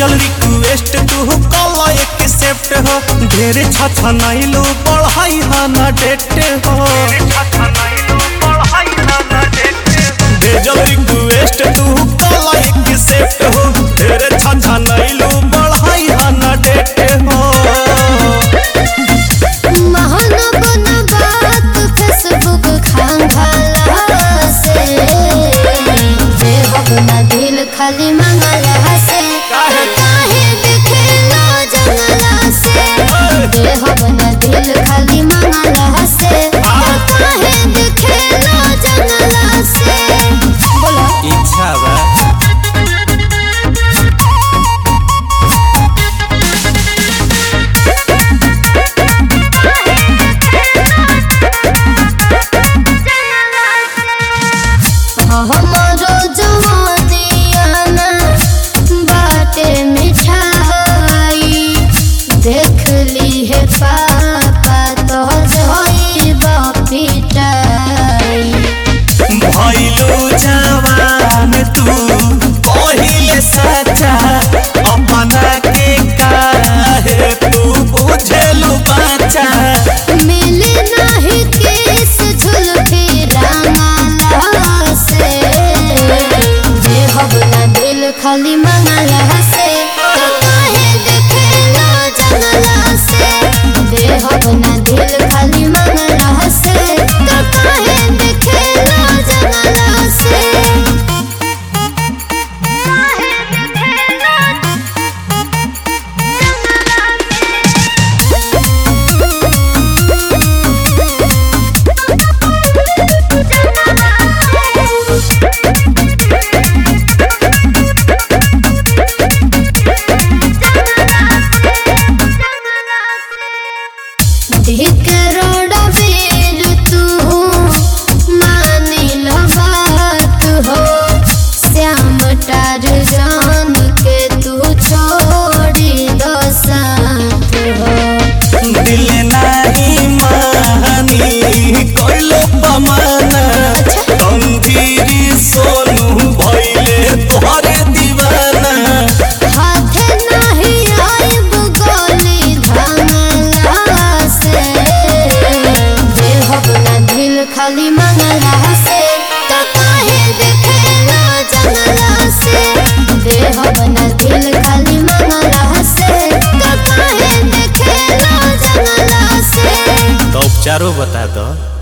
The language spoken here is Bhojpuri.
भेजल रिक्वेस्ट तू कल एक सेप्ट हो ढेर छछा नैलू पढ़ाई हा ना डेट हो भेजल रिक्वेस्ट तू कल एक सेप्ट हो ढेर छछा नैलू पढ़ाई हा ना डेट हो महानवन बात फेसबुक खांगाला से देवब ना दिल खाली मंगला से काहे? काहे दिखेला जंगला से देवब ना दिल खाली मंगला से काहे दिखेला जंगला से बोला इच्छा बा हमरो जवानियाना बाटे मिठाई देख ली है पापा तो जोई पिटाई भइलो जवान तू पहिले सच्चा अपना के काहे तू बुझेलु बच्चा मिली नहीं किस झुलफी रामाला से जे हबला दिल खाली मंगला से तो काहे देखेला जंगला से दे हबना दिल खाली मंगला से तो काहे देखेला जंगला से काहे देखेला धिकरोड़ा बेर तू मानिल बात हो श्याम टार जान के तू छोड़ी दो साथ हो दिल नाही मानी कोइलो बमाना तंदीरी सोनू भइले तोहरे दीवाना हाथे नहीं आइब गोली धमला से जे हबला दिल खाली मंगला से तो काहे देखेला जंगला से दे हबला दिल खाली मंगला से तो काहे देखेला जंगला से तो उपचारो बता दो